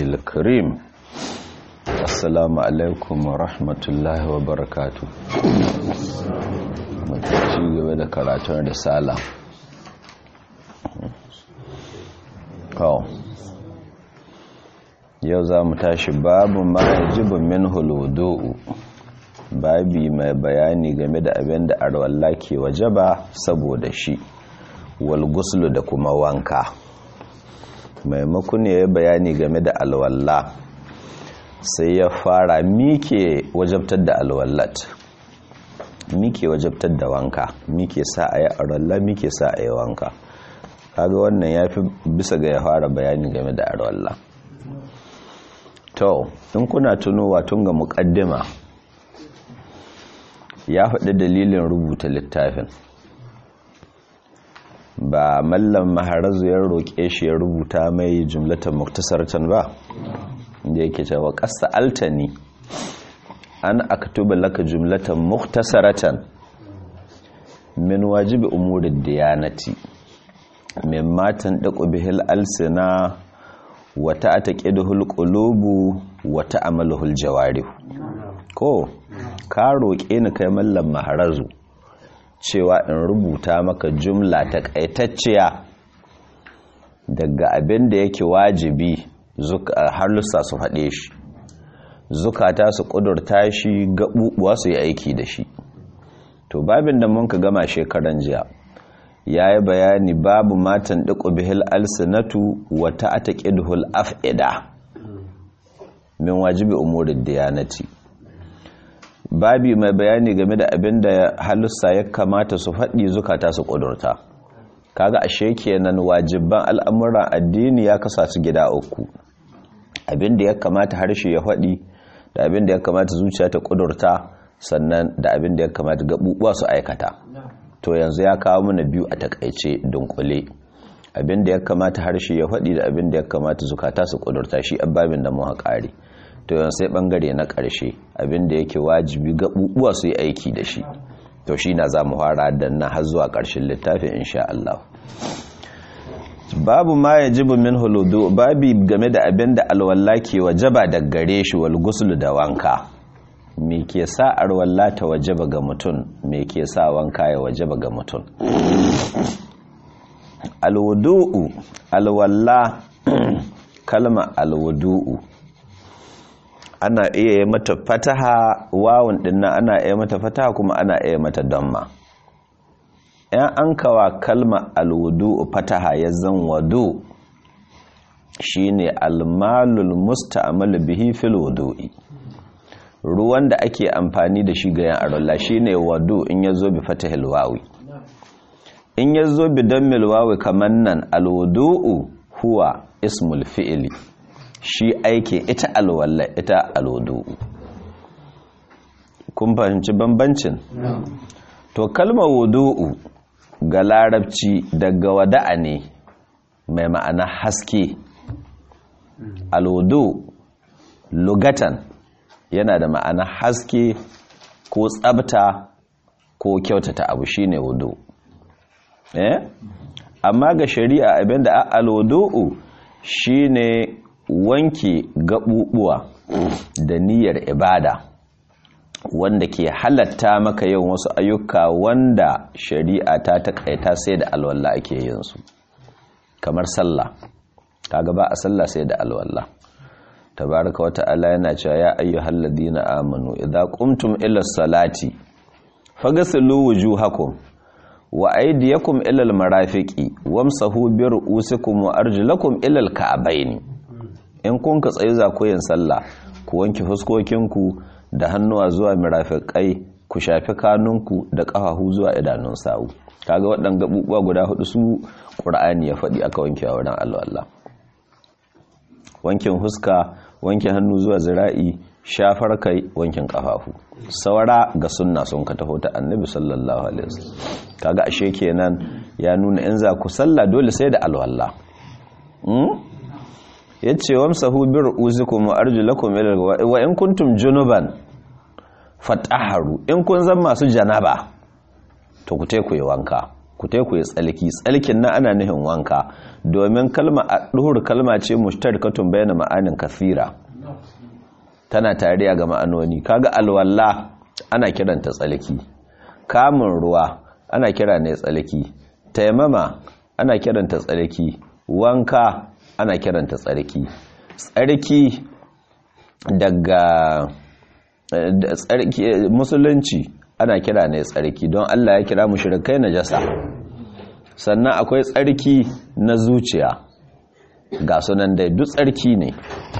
الكريم السلام عليكم ورحمة الله وبركاته ci gaba da karatun risala kawo yau za mu tashi babu ma yajibu min huludu'u babi mai bayani game da abin da arwalla ke wajaba saboda shi wal guslu da kuma wanka maimakon ya bayani game da alwalla sai ya fara mike wajabtar da alwallat mike wajabtar da wanka mike sa a yi arwalla mike sa a yi wanka kaga wannan ya fi bisa ga ya fara bayani game da arwalla to in kuna tunowa tun ga muƙaddima ya faɗi dalilin rubuta littafin ba mallam maharazu ya roƙe shi ya rubuta mai jumlatan muktasaratan ba da yake cewa ƙasa altani an aktuba laka jumlatan muktasaratan min wajibi umurid diyanati min matan daƙo bihil alsina wata ataqiduhul qulubu wata amaluhul jawarih ko ka roƙe ni kai mallam maharazu cewa in rubuta maka jumla ta ƙaitacciya daga abin da yake wajibi halussa su haɗe shi zukata su ƙudurta shi gaɓuɓuwa su yi aiki da shi to babin da mun ka gama shekaran jiya ya yi bayani babu matan ɗiƙo bihil alsinatu wata ata ƙidhul af'ida min wajibi umurin diyanati babi mai bayani game da abin da halussa ya kamata su faɗi zukata su ƙudurta kaga ashe kenan wajibban al'amuran addini ya kasa su gida uku abin da ya kamata harshe ya faɗi da abin da ya kamata zuciya ta ƙudurta sannan da abin da ya kamata gaɓuɓuwa su aikata to yanzu ya kawo mana biyu a takaice dunkule abin da ya kamata harshe ya faɗi da abin da ya kamata zukata su ƙudurta shi ababin da mu haƙari to yan sai bangare na ƙarshe abinda yake wajibi gaɓuɓuwa su yi aiki da shi to shi na za mu fara da na har zuwa ƙarshen littafin insha Allah babu ma ya jibu min huludu babi game da abin da alwalla ke wajaba da gare shi wal guslu da wanka me ke sa alwalla ta wajaba ga mutum me ke sa wanka ya wajaba ga mutum alwudu'u alwalla kalma alwudu'u ana iya yi mata fataha wawun dinna ana iya mata fataha kuma ana iya mata damma yan an kawa kalma alwudu fataha ya zan wadu shine almalul musta'mal bihi fil wudu'i ruwan da ake amfani da shi ga yan arolla shine wadu in yazo bi fatahil wawi in yazo bi dammil wawi kaman nan alwudu huwa ismul fi'li shi aiki ita alwala ita alwudu kun fahimci bambancin to kalmar wudu'u ga larabci daga wada'a ne mai ma'ana haske alwudu lugatan yana da ma'ana haske ko tsabta ko kyautata abu shine wudu eh amma ga shari'a abinda alwudu shine wanke gaɓuɓuwa da niyyar ibada wanda ke halatta maka yin wasu ayyuka wanda shari'a ta taƙaita sai da alwala ake yin su kamar sallah kaga ba a sallah sai da alwala tabaraka wata ala yana cewa ya ayyuhal ladina amanu idza qumtum ila salati faghsilu wujuhakum wa aydiyakum ila almarafiqi wamsahu bi ru'usikum wa arjulakum ila alka'bayn in kun ka tsaye za ku yin sallah ku wanke fuskokinku da hannuwa zuwa mirafiƙai ku shafi kanunku da ƙafafu zuwa idanun sawu kaga waɗannan gabubuwa guda hudu su ƙur'ani ya faɗi aka wanke a wurin alwala wankin huska wanke hannu zuwa zira'i shafar kai wankin ƙafafu saura ga sunna sun ka taho ta annabi sallallahu alaihi wasallam kaga ashe kenan ya nuna in za ku sallah dole sai da alwala ya ce wamsahu bi ru'usikum wa arjulakum ila wa in kuntum junuban fatahharu in kun zan masu janaba to ku ku yi wanka ku tai ku yi tsalki tsalkin na ana nihin wanka domin kalma a duhur kalma ce mushtarikatun bayyana ma'anin kathira tana tariya ga ma'anoni kaga alwalla ana kiranta tsalki kamun ruwa ana kira ne tsalki taimama ana kiranta tsarki wanka ana kiranta tsarki tsarki daga tsarki musulunci ana kira ne tsarki don Allah ya kira mushrikai najasa sannan akwai tsarki na zuciya ga sunan dai duk tsarki ne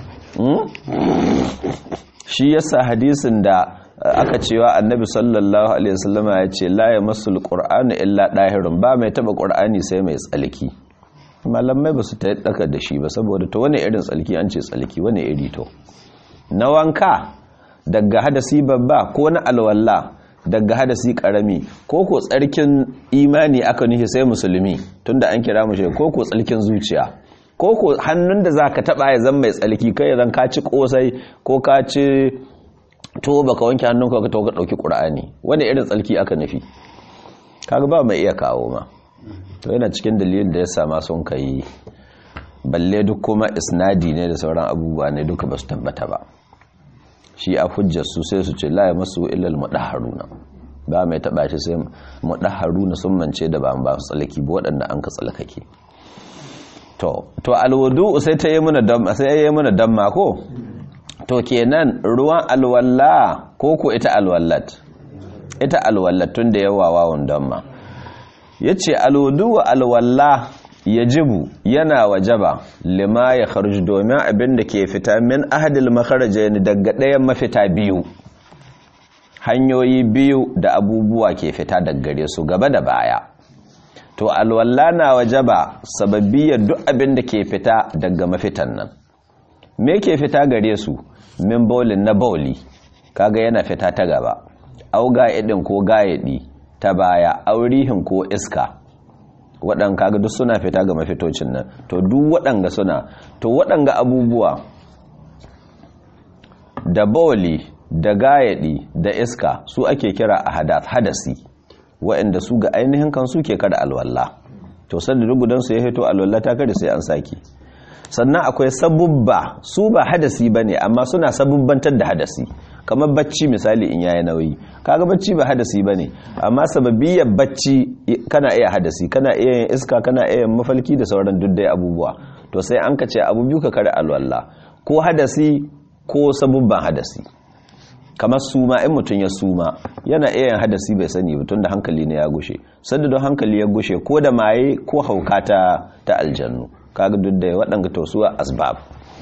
shi yasa hadisin da aka cewa annabi sallallahu alaihi wasallama ya ce la yamassul qur'anu illa dahirun ba mai taba qur'ani sai mai tsalki malamai ba su ta daka da shi ba saboda to wani irin tsalki an ce tsalki wani iri to na wanka daga hadasi babba ko na alwalla daga hadasi karami ko ko tsarkin imani aka nufi sai musulmi tunda an kira mu shi ko ko tsalkin zuciya ko ko hannun da zaka taba ya zan mai tsalki kai zan ka ci kosai ko ka ci to baka wanke hannunka ka to ka dauki qur'ani wani irin tsalki aka nufi kaga ba mai iya kawo ma to yana cikin dalilin da ya sama sun kai balle duk kuma isnadi ne da sauran abubuwa ne duka ba su tabbata ba shi a hujjar su sai su ce la ya masu illal mudahharuna ba mai taba shi sai mudahharuna sun mance da ba ba su tsalaki ba waɗanda an ka tsalakake to to alwudu sai ta yi mana damma sai ya yi mana damma ko to kenan ruwan alwalla ko ko ita alwallat ita alwallat tun da yawa wawon damma yace alwudu wa alwalla yajibu yana wajaba lima ya kharju domin abin da ke fita min ahadil makharajain daga ɗayan mafita biyu hanyoyi biyu da abubuwa ke fita daga gare su gaba da baya to alwalla na wajaba sababbiyar duk abin da ke fita daga mafitan nan me ke fita gare su min bolin na boli kaga yana fita ta gaba au ga'idin ko ga'idi ta baya aurihin ko iska waɗanda kaga duk suna fita ga mafitocin nan to duk waɗanga suna to waɗanga abubuwa da boli da gayadi da iska su ake kira a hadasi waɗanda su ga ainihin kansu ke kada alwallah to sanda rugudansu ya hito alwallah ta kada sai an saki sannan akwai sabubba su ba hadasi ba ne amma suna sabubbantar da hadasi kamar bacci misali in yayi nauyi kaga bacci ba hadasi ba ne amma sababiyyar bacci kana iya hadasi kana iya yin iska kana iya yin mafalki da sauran duddai abubuwa to sai an ka ce abu biyu ka kare alwalla ko hadasi ko sabubban hadasi kamar suma in mutum ya suma yana iya yin hadasi bai sani ba tunda hankali ne ya gushe sanda don hankali ya gushe ko da maye ko hauka ta aljannu kaga duk da waɗanga tausuwa asbab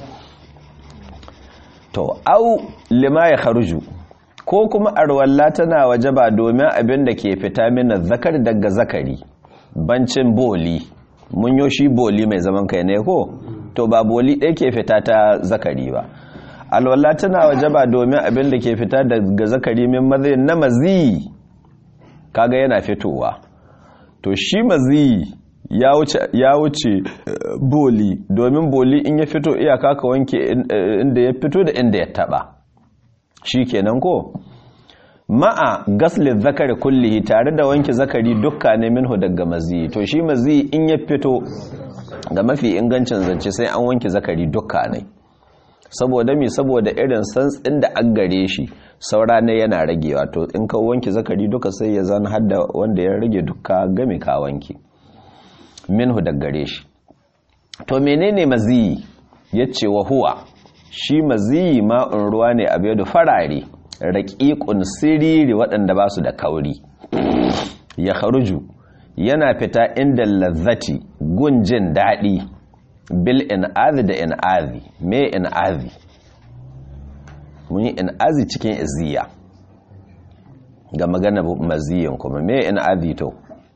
to au lima ya kharuju ko kuma arwalla tana wajaba domin abin da ke fita mina zakar daga zakari bancin boli mun yo shi boli mai zaman kai ne ko to ba boli ɗaya ke fita ta zakari ba alwalla tana wajaba domin abin da ke fita daga zakari min mazi na mazi kaga yana fitowa to shi mazi ya wuce boli domin boli in ya fito iyaka ka wanke inda ya fito da inda ya taba shi kenan ko ma'a gaslin zakari kullihi tare da wanke zakari dukka ne minhu daga mazi to shi mazi in ya fito ga mafi ingancin zance sai an wanke zakari dukka ne saboda mi saboda irin santsin da an gare shi saura ne yana ragewa to in ka wanke zakari duka sai ya zan hadda wanda ya rage dukka game ka wanke minhu daggare shi to menene maziyi yace wa huwa shi maziyi ma'un ruwa ne abu da farare raqiqun siriri waɗanda ba su da kauri ya kharuju yana fita inda lazzati gunjin daɗi bil in'azi da in'azi me in'azi mun yi in'azi cikin iziya ga magana maziyin kuma me in'azi to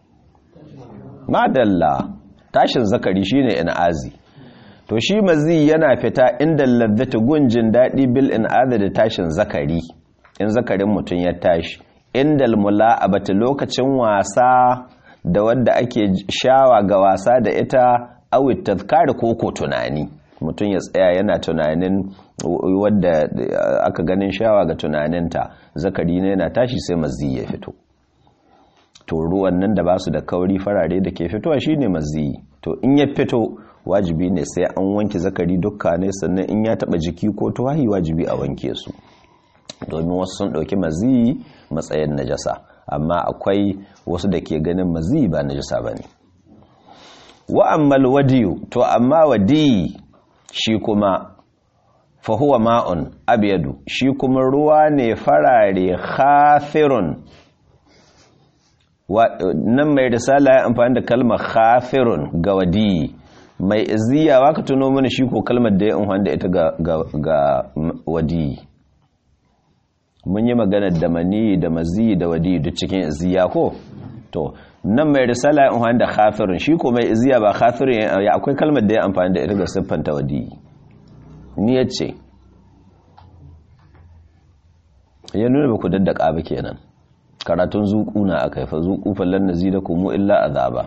madalla tashin zakari shine in'azi to shi mazi yana fita inda ladzata gunjin dadi bil in'azi da tashin zakari in zakarin mutun ya tashi inda mula'abata lokacin wasa da wanda ake shawa ga wasa da ita awit tazkar ko ko tunani mutun ya tsaya yana tunanin wadda aka ganin shawa ga tunaninta zakari ne yana tashi sai mazi ya fito to ruwan nan da ba su da kauri farare da ke fitowa shine maziyi to in ya fito wajibi ne sai an wanke zakari dukka ne sannan in ya taba jiki ko tuwahi wajibi a wanke su domin wasu sun dauki maziyi matsayin najasa amma akwai wasu da ke ganin maziyi ba najasa bane wa ammal wadiyu to amma wadi shi kuma fahuwa ma'un abiyadu shi kuma ruwa ne farare khafirun nan mai risala ya amfani da kalmar khafirun ga wadi mai iziya waka tuno mana shi ko kalmar da ya amfani da ita ga wadi mun yi magana da mani da mazi da wadi duk cikin iziya ko to nan mai risala ya amfani da khafirun shi ko mai iziya ba khafirun ya akwai kalmar da ya amfani da ita ga siffanta wadi ni ya ce ya nuna ba ku daddaka ba kenan karatun zuku na aka haifa zuku fallon nazi da kuma illa azaba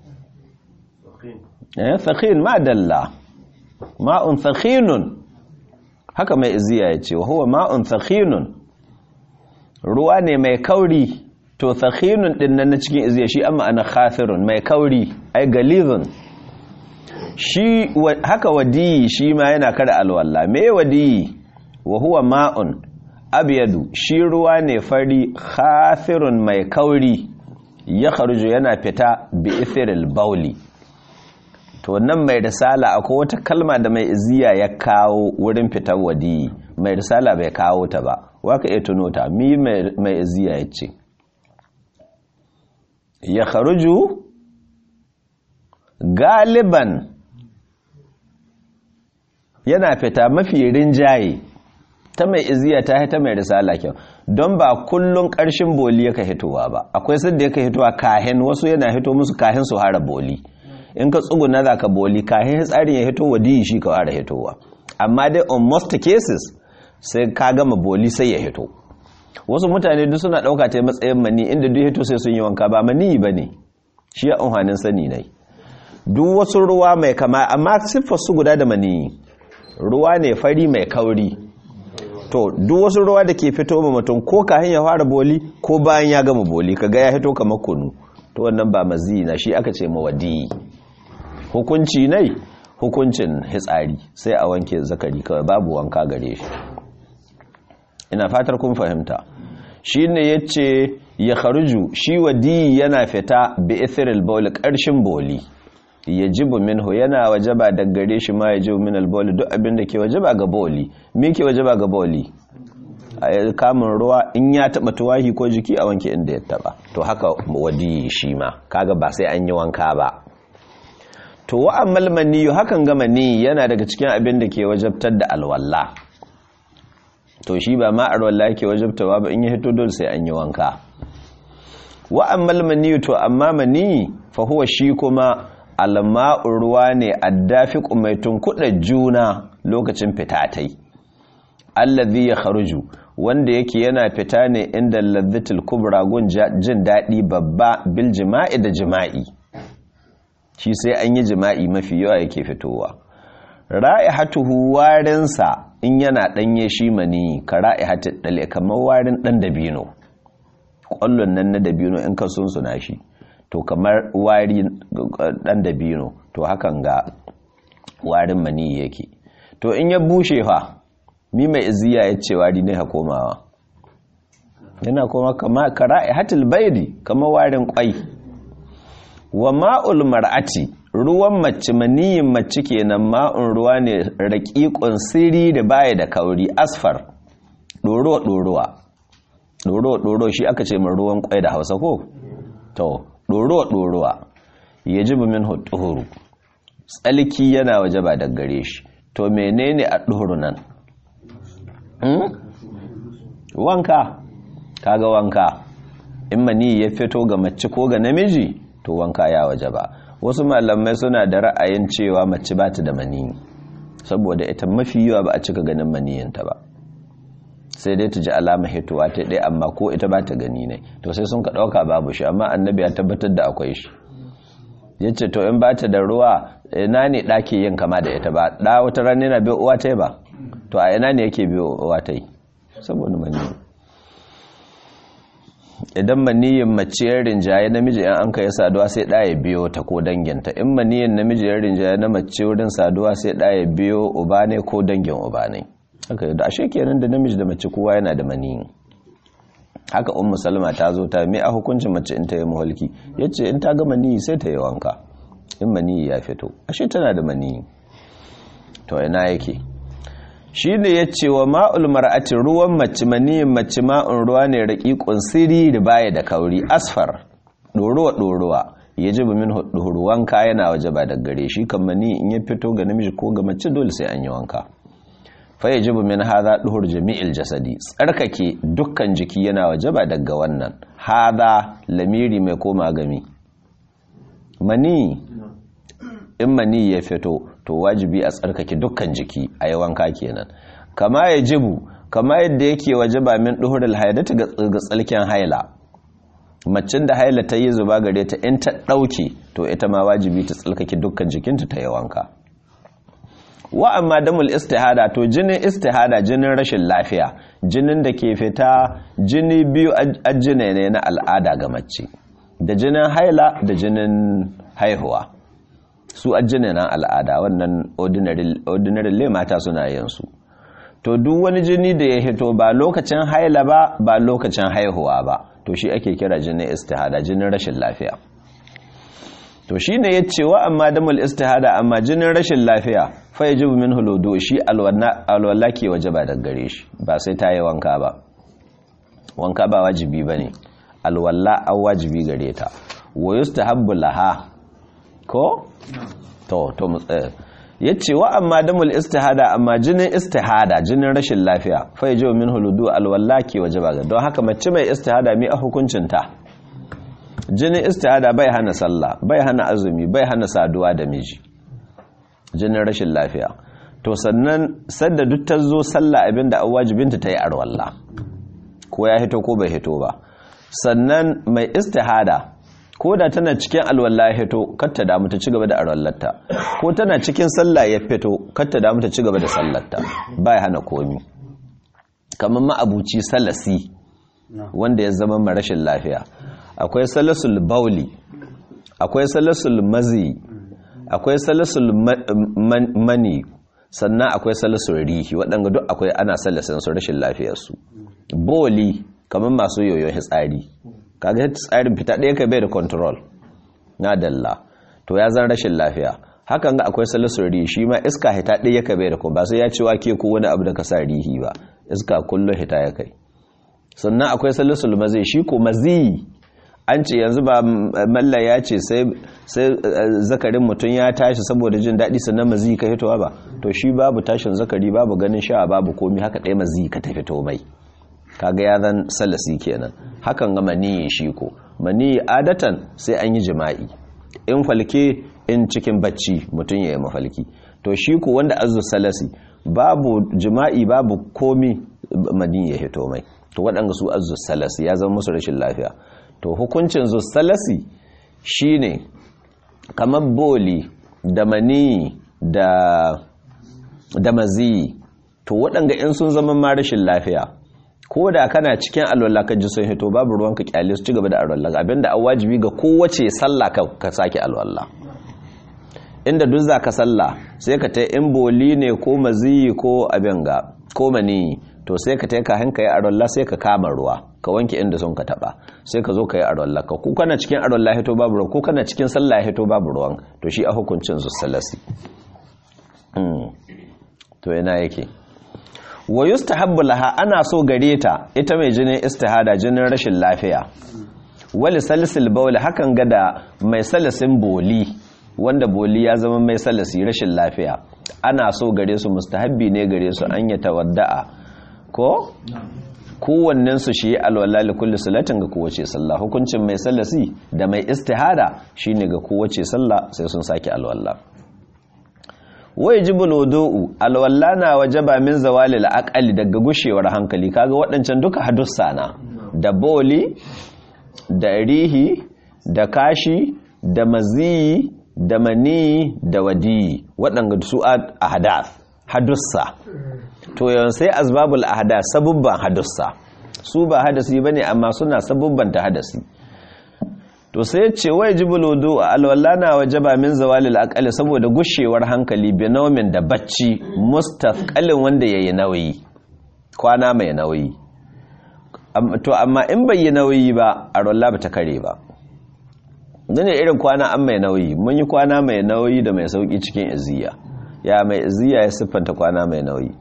eh sakhin ma dalla ma'un sakhinun haka mai iziya ya ce wa huwa ma'un sakhinun ruwa ne mai kauri to sakhinun din nan na cikin iziya shi amma ana khafirun mai kauri ai galizun shi haka wadiyi shi ma yana kada alwalla me wadiyi wa huwa ma'un abyadu shi ruwa ne fari khafirun mai kauri ya kharuju yana fita bi ithiril bauli to nan mai risala akwai wata kalma da mai iziya ya kawo wurin fitar wadiyi mai risala bai kawo ta ba waka iya tuno ta mi mai iziya ya ce ya kharuju galiban yana fita mafi rinjaye ta mai iziya ta ta mai risala kyau don ba kullun ƙarshen boli yaka hitowa ba akwai sadda yaka hitowa kahin wasu yana hito musu kahin su hara boli in ka tsuguna za ka boli kahin tsarin ya hito wadiyi shi ka hara hitowa amma dai on most cases sai ka gama boli sai ya hito wasu mutane duk suna ɗauka ta matsayin mani inda duk hito sai sun yi wanka ba mani ba ne shi ya unhanin sani ne duk wasu ruwa mai kama amma siffar su guda da mani ruwa ne fari mai kauri to duk wasu ruwa da ke fito ma mutum ko kahin ya fara boli ko bayan ya gama boli kaga ya fito kamar kunu to wannan ba mazi na shi aka ce mawadi hukunci ne hukuncin hitsari sai a wanke zakari kawai babu wanka gare shi ina fatar kun fahimta shi ne ya ce ya kharuju shi wadi yana fita bi ithiril boli ƙarshen boli ya jibu minhu yana wajaba da gare shi ma ya jibu min alboli duk abin da ke wajaba ga boli me ke wajaba ga boli a kamun ruwa in ya taba tuwahi ko jiki a wanke inda ya taba to haka wadi shi ma kaga ba sai an yi wanka ba to wa ammal maniyu hakan ga mani yana daga cikin abin da ke wajabtar da alwala to shi ba ma alwala yake wajabtawa ba in ya hito dole sai an yi wanka wa ammal maniyu to amma mani fa huwa shi kuma alma'ur ruwa ne addafiqu mai tunkuɗa juna lokacin fitatai allazi ya kharuju wanda yake yana fita ne inda ladhatul kubra gun jin daɗi babba bil jima'i da jima'i shi sai an yi jima'i mafi yawa yake fitowa ra'ihatuhu warinsa in yana ɗanye shi mani ka ra'ihatul dale kamar warin ɗan dabino ƙwallon nan na dabino in ka sunsuna shi to kamar wari dan dabino to hakan ga warin mani yake to in ya bushe fa mi mai iziya ya ce wari ne ha komawa yana koma kama kara'i hatil baidi kamar warin kwai wa ma'ul mar'ati ruwan mace maniyin mace kenan ma'un ruwa ne raƙiƙun siri da baya da kauri asfar ɗoro ɗorowa ɗoro ɗoro shi aka ce mai ruwan kwai da hausa ko to ɗorowa-ɗorowa ya ji min hutuhuru tsalki yana waje ba da gare shi to menene a ɗoro nan wanka kaga wanka in mani ya fito ga mace ko ga namiji to wanka ya waje ba wasu malamai suna da ra'ayin cewa mace ba ta da mani saboda ita mafi yawa ba a cika ganin maniyinta ba sai dai ta ji alama hitowa ta ɗaya amma ko ita ba ta gani ne to sai sun ka ɗauka babu shi amma annabi ya tabbatar da akwai shi ya ce to in ba ta da ruwa ina ne ɗake yin kama da ita ba ɗa wata rana yana biyo uwa ta yi ba to a ina ne yake biyo uwa ta yi saboda mani idan maniyin mace ya rinjaye namiji in an kai saduwa sai ɗaya biyo ta ko danginta in maniyin namiji ya rinjaye na mace wurin saduwa sai ɗaya biyo uba ne ko dangin uba ne haka da ashe kenan da namiji da mace kowa yana da maniyin haka ummu salma ta zo ta me a hukuncin mace in ta yi muhalki yace in ta ga maniyi sai ta yi wanka in maniyi ya fito ashe tana da maniyi to ina yake shi ne ya ce wa ma'ul mar'ati ruwan mace maniyin mace ma'un ruwa ne raƙiƙun siri da baya da kauri asfar ɗorowa ɗorowa ya ji min hudu wanka yana waje ba da gare shi kan mani in ya fito ga namiji ko ga mace dole sai an yi wanka fa ya ji min haza ɗuhur jami'il jasadi tsarkake dukkan jiki yana waje ba daga wannan haza lamiri mai koma gami mani in mani ya fito to wajibi a tsarkake dukkan jiki a yi wanka kenan kama ya jibu kama yadda yake wajaba min duhurul haidati ga tsalken haila macin da haila ta yi zuba gare ta in ta ɗauke to ita ma wajibi ta tsalkake dukkan jikinta ta yi wanka wa amma damul istihada to jinin istihada jinin rashin lafiya jinin da ke fita jini biyu ajine ne na al'ada ga mace da jinin haila da jinin haihuwa su ajine na al'ada wannan ordinary le mata suna yin su to duk wani jini da ya hito ba lokacin haila ba ba lokacin haihuwa ba to shi ake kira jinin istihada jinin rashin lafiya to shi ne ya ce wa amma damul istihada amma jinin rashin lafiya fa ya jibu min huludu shi alwala ke waje ba da gare shi ba sai ta yi wanka ba wanka ba wajibi ba ne alwala an wajibi gare ta wa yustahabbu laha ko to to ya ce wa amma damul istihada amma jinin istihada jinin rashin lafiya fa ya jibu min huludu alwala ke waje ba don haka mace mai istihada mi a hukuncinta jinin istihada bai hana sallah bai hana azumi bai hana saduwa da miji jinin rashin lafiya to sannan sadda duk ta zo sallah abinda an wajibinta ta yi arwalla ko ya hito ko bai hito ba sannan mai istihada ko da tana cikin alwallah ya hito katta damu ta ci gaba da arwallarta ko tana cikin sallah ya fito katta damu ta ci gaba da sallarta bai hana komi kamar ma'abuci salasi wanda ya zama ma rashin lafiya akwai salasul bauli akwai salasul mazi akwai salasul mani sannan akwai salasul rihi waɗanda duk akwai ana salasin su rashin lafiyarsu boli kamar masu yoyon hitsari kaga tsarin fita ɗaya ka bai da control na dalla to ya zan rashin lafiya hakan ga akwai salasul rihi shi ma iska hita ɗaya ka bai da kuma ba sai ya ci wake ko wani abu da ka sa rihi ba iska kullum hita ya kai sannan akwai salasul mazi shi ko mazi an ce yanzu ba malla ya ce sai zakarin mutum ya tashi saboda jin daɗi sannan mazi ka fitowa ba to shi babu tashin zakari babu ganin sha babu komi haka ɗaya mazi ka ta fito mai kaga ya zan salasi kenan hakan ga maniyi shi ko maniyi adatan sai an yi jima'i in falke in cikin bacci mutum ya yi mafalki to shi ko wanda azu salasi babu jima'i babu komi maniyi ya hito mai to waɗanda su azu salasi ya zama musu rashin lafiya to hukuncin zussalasi shine kamar boli da mani da da mazi to waɗanga in sun zama ma rashin lafiya ko da kana cikin alwala ka ji sun hito babu ruwan ka kyale su ci gaba da alwala abinda an wajibi ga kowace sallah ka, ka sake alwala inda duk za ka sallah sai ka ta in boli ne ko mazi ko abin ga ko mani to sai ka taika hanka yi arwallah sai ka kama ruwa ka wanke inda sun ka taba sai ka zo ka yi arwallah ka ko kana cikin arwallah hito babu ruwan ko kana cikin sallah hito babu ruwan to shi a hukuncin salasi to yana yake wa yustahabbu laha ana so gare ta ita mai jinin istihada jinin rashin lafiya wali salisil bawl hakan gada mai salisin boli wanda boli ya zama mai salisi rashin lafiya ana so gare su mustahabbi ne gare su an ya tawadda'a ko kowannen su shi alwala li kulli salatin ga kowace sallah hukuncin mai sallasi da mai istihada shine ga kowace sallah sai sun saki alwala wai jibul wudu'u alwala na wajaba min zawali al daga gushewar hankali kaga waɗancan duka hadussa na da boli da rihi da kashi da maziyi da mani da wadi waɗanda su a hadath hadussa to yawan sai azbabul ahada sabubban hadussa su ba hadasi bane amma suna sabubbanta hadasi to sai ce wai jibul wudu alwala na wajaba min zawalil aqali saboda gushewar hankali binomin da bacci mustaqalin wanda yayi nauyi kwana mai nauyi to amma in bai yi nauyi ba alwala ba ta kare ba ne irin kwana an mai nauyi mun yi kwana mai nauyi da mai sauki cikin iziya ya mai iziya ya siffanta kwana mai nauyi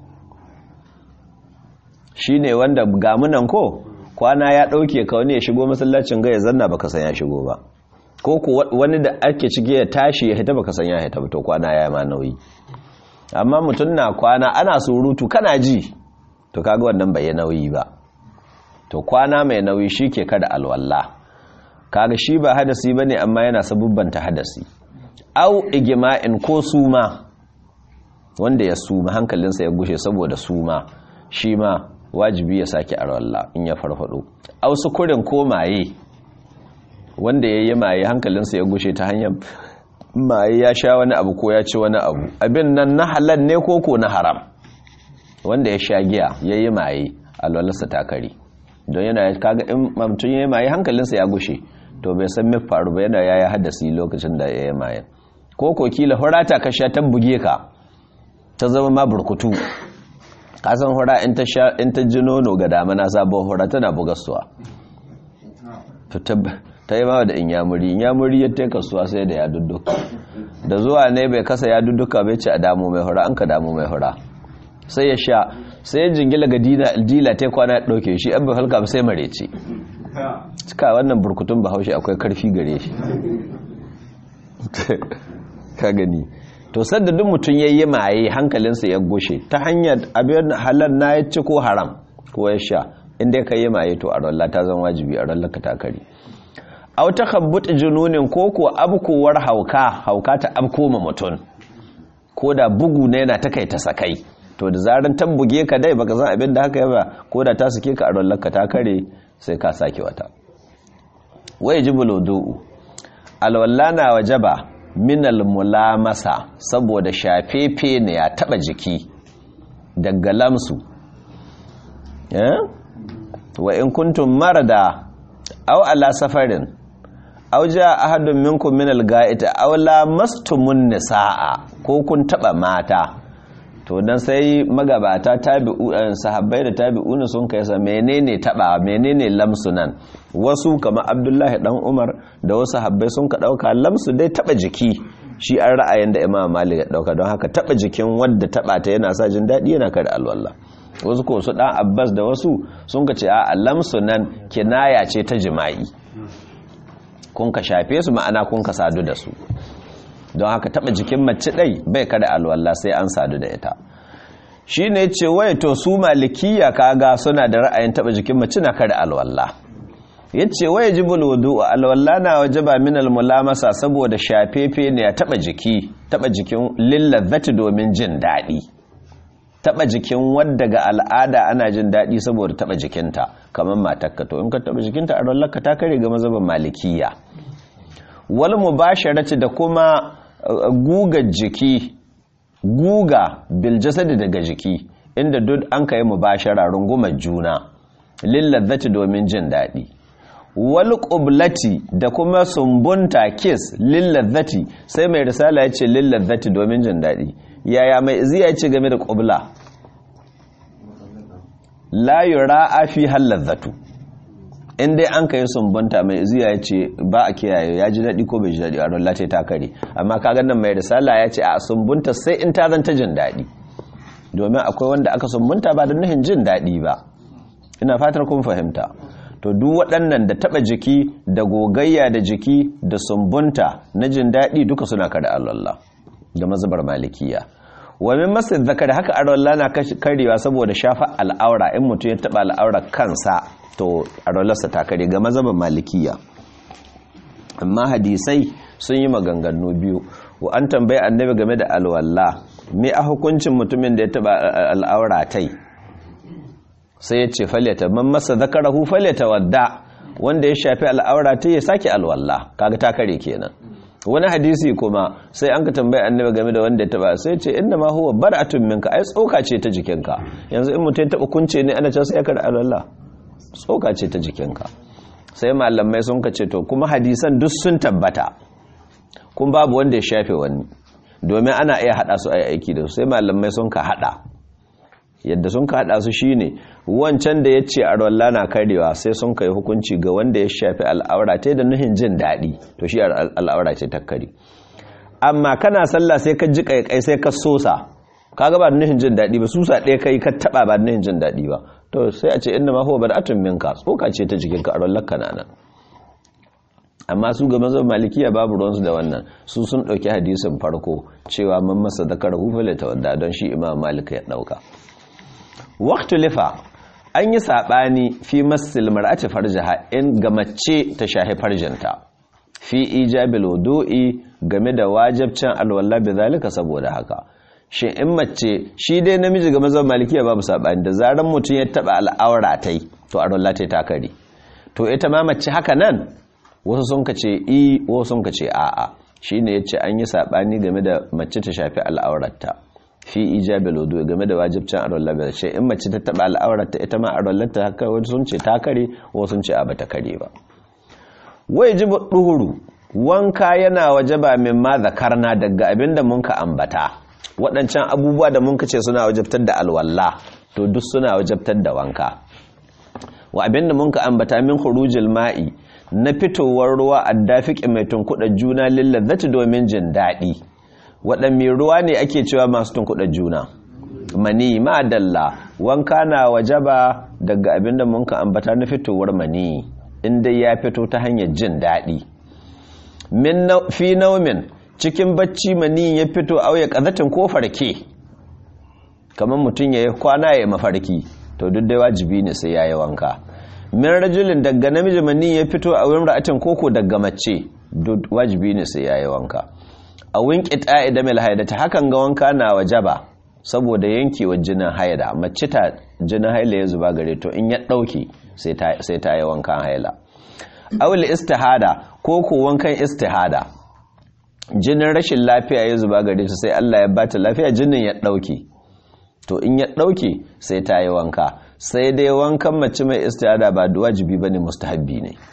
shine wanda gamunan ko kwana ya ɗauke ka wani ya shigo masallacin ga ya zanna baka san ya shigo ba ko ku wani da ake cike ya tashi ya hita baka san ya hita ba to kwana ya ma nauyi amma mutum na kwana ana surutu kana ji to kaga wannan bai yi nauyi ba to kwana mai nauyi shike kada alwala kaga shi ba hadasi bane amma yana sabubbanta hadasi au igma'in ko suma wanda ya suma hankalinsa ya gushe saboda suma shi ma wajibi ya sake arwalla in ya farfado au sukurin ko maye wanda ya yi maye hankalinsa ya gushe ta hanyar maye ya sha wani abu ko ya ci wani abu abin nan na halal ne ko ko na haram wanda ya sha giya ya yi maye alwalarsa ta kare don yana kaga in mamtun ya yi maye hankalinsa ya gushe to bai san mai faru ba yana ya yi hadasi lokacin da ya yi maye ko ko kila horata ka sha ta buge ka ta zama ma burkutu kasan hura in ta ji nono ga damana sabon hura tana bugastuwa ta yi mawa da inyamuri inyamuri ya ta kasuwa sai da ya dudduka da zuwa ne bai kasa ya dudduka bai ce a damu mai hura an ka damu mai hura sai ya sha sai ya jingila ga dila ta kwana ya ɗauke shi an bai halka sai marece cika wannan burkutun bahaushe akwai karfi gare shi ka gani to sadda duk mutum ya yi maye hankalinsa ya goshe ta hanyar abin halar na ya ci ko haram ko ya sha inda ka yi maye to a ralla ta zan wajibi a rallaka ta kari a wata kabbuta jununin ko ko abkowar hauka hauka ta abko ma mutum ko da bugu na yana ta kai ta sakai to da zaran ta buge ka dai baka san abin da haka yaba ko da ta sake ka a rallaka ta kare sai ka sake wata wai jibul wudu alwalla na wajaba minal mulamasa saboda shafefe ne ya taba jiki daga lamsu wa in kuntum marada aw ala safarin aw jaa ahadun minkum minal ga'ita aw lamastumun nisaa ko kun taba mata to dan sai magabata tabi'u sahabbai da tabi'una sun kai sa menene taba menene lamsu nan wasu kama abdullahi dan umar da wasu habbai sun ka dauka lamsu dai taba jiki shi an ra'ayin da imam malik ya dauka don haka taba jikin wanda taba ta yana sa jin dadi yana kare alwala wasu ko su dan abbas da wasu sun ka ce a lamsu nan kinaya ce ta jima'i kun ka shafe su ma'ana kun ka sadu da su don haka taba jikin mace dai bai kare alwala sai an sadu da ita shi ne ce wai to su malikiya kaga suna da ra'ayin taba jikin mace na kare alwala ya ce wai jibul wudu alwala na wajaba min almulamasa saboda shafefe ne ya taba jiki taba jikin lillazzati domin jin daɗi taba jikin wadda ga al'ada ana jin daɗi saboda taba jikinta kamar matakka to in ka taba jikinta a rallaka ta kare ga mazhaban malikiya wal mubasharati da kuma guga jiki guga bil jasadi daga jiki inda duk an kai mubashara rungumar juna lillazzati domin jin daɗi wal qublati da kuma sumbunta kiss lillazzati sai mai risala yace lillazzati domin jin daɗi yaya mai iziya yace game da qubla la yura fi halazzatu in dai an kai sumbunta mai iziya yace ba a kiyaye ya ji daɗi ko bai ji daɗi a ran lati ta kare amma kaga nan mai risala yace a sumbunta sai in ta zanta jin daɗi domin akwai wanda aka sumbunta ba da nuhin jin daɗi ba ina fatar kun fahimta to duk waɗannan da taɓa jiki da gogayya da jiki da sumbunta na jin daɗi duka suna kada Allah da mazubar malikiya wa min masjid zakari haka arwallah na karewa saboda shafa al'aura in mutum ya taɓa al'aura kansa to arwallarsa ta kare ga mazubar malikiya amma hadisai sun yi maganganu biyu wa an tambayi annabi game da alwallah me a hukuncin mutumin da ya taɓa al'aura tai sai ya ce falyata man masa zakarahu falyata wadda wanda ya shafi al'aura ta ya sake alwalla kaga ta kare kenan wani hadisi kuma sai an ka tambaye annabi game da wanda ya taba sai ce inna ma huwa bar'atun minka ai tsoka ce ta jikinka yanzu in mutum ya taba kunce ne ana cewa sai ya kare alwalla tsoka ce ta jikinka sai malamai sun kace to kuma hadisan duk sun tabbata kun babu wanda ya shafe wani domin ana iya hada su a aiki da su sai malamai sun ka hada yadda sun ka hada su shine wancan da ya ce arwalla na karewa sai sun kai hukunci ga wanda ya shafi al'aura ta da nuhin jin daɗi to shi al'aura ce ta kare amma kana sallah sai ka ji kaikai sai ka sosa kaga ba nuhin jin daɗi ba susa ɗaya kai ka taɓa ba nuhin jin daɗi ba to sai a ce inda ma huwa bad'atun minka tsoka ce ta jikin ka arwallar kananan amma su ga mazan malikiya babu ruwansu da wannan su sun ɗauki hadisin farko cewa man masa zakar hufale ta wadda don shi imam malika ya ɗauka waktu lifa an yi saɓani fi masil mar'ati farjaha in ga mace ta shahi farjinta fi ijabil wudu'i game da wajibcin alwala bi zalika saboda haka shi in mace shi dai namiji ga mazan malikiya babu saɓani da zaran mutum ya taɓa al'aura tai to alwala tai ta kare to ita ma mace haka nan wasu sun ka ce i wasu sun ka ce a'a shine yace an yi sabani game da mace ta shafi al'aurarta fi ijabil wudu game da wajibcin arwallah bai ce in mace ta taba al'aurarta ita ma arwallarta haka wasu sun ce ta kare wasu sun ce a bata kare ba wajibu duhuru wanka yana wajaba min ma zakarna daga abinda mun ka ambata waɗancan abubuwa da mun ka ce suna wajabtar da alwala to duk suna wajabtar da wanka wa abinda mun ka ambata min khurujil ma'i na fitowar ruwa a dafiƙi mai tunkuɗa juna lillazzati domin jin daɗi waɗanne ruwa ne ake cewa masu tunkuɗa juna mani ma'adalla wanka na wajaba daga abinda mun ka ambata na fitowar mani inda ya fito ta hanyar jin daɗi fi naumin cikin bacci mani ya fito auya ƙazatin ko farke kamar mutum ya yi kwana ya mafarki to duk dai wajibi ne sai ya yi wanka min rajulin daga namiji mani ya fito a wurin ra'atin koko daga mace duk wajibi ne sai yayi wanka a winki ta'i da mil haidata hakan ga wanka na wajaba saboda yankewa jinin haida mace ta jinin haila ya zuba gare to in ya dauke sai ta sai ta yi wankan haila awul istihada koko wankan istihada jinin rashin lafiya ya zuba gare ta sai Allah ya bata lafiya jinin ya dauke to in ya dauke sai ta yi wanka sai dai wankan mace mai istihada ba wajibi bane mustahabbi ne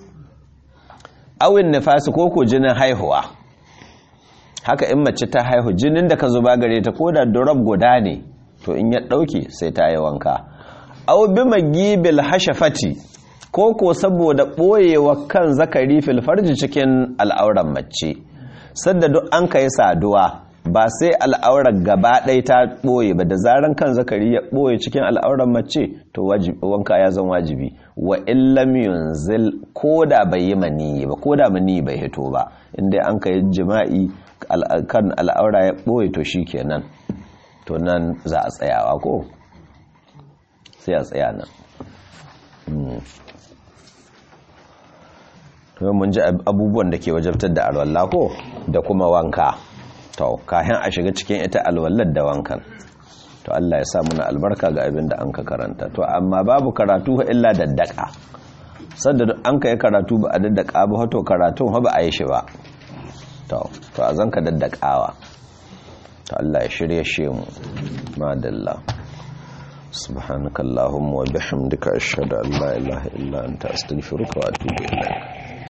awin nifasi ko ko jinin haihuwa haka in mace ta haihu jinin da ka zuba gare ta koda durab guda ne to in ya dauke sai ta yi wanka aw bi magibil hashafati ko ko saboda boyewa kan zakari fil farji cikin al'auran mace sadda duk an kai saduwa ba sai al'aurar gaba ɗaya ta ɓoye ba da zaran kan zakari ya ɓoye cikin al'aurar mace to wanka ya zan wajibi wa illam yunzil ko da bai yi maniyi ba ko da maniyi bai hito ba inda an kai jima'i kan al'aura ya ɓoye to shi kenan to nan za a tsayawa ko sai a tsaya nan to mun ji abubuwan da ke wajabtar da alwallah ko da kuma wanka to kayan a shiga cikin ita alwallar da wankan to Allah ya sa muna albarka ga abin da an ka karanta to amma babu karatu illa daddaka sadda an ka yi karatu ba a daddaka ba to karatun ba a yi shi ba to to a zanka daddakawa to Allah ya shirye shi mu madalla subhanakallahumma wa bihamdika ashhadu an la ilaha illa anta astaghfiruka wa atubu ilaik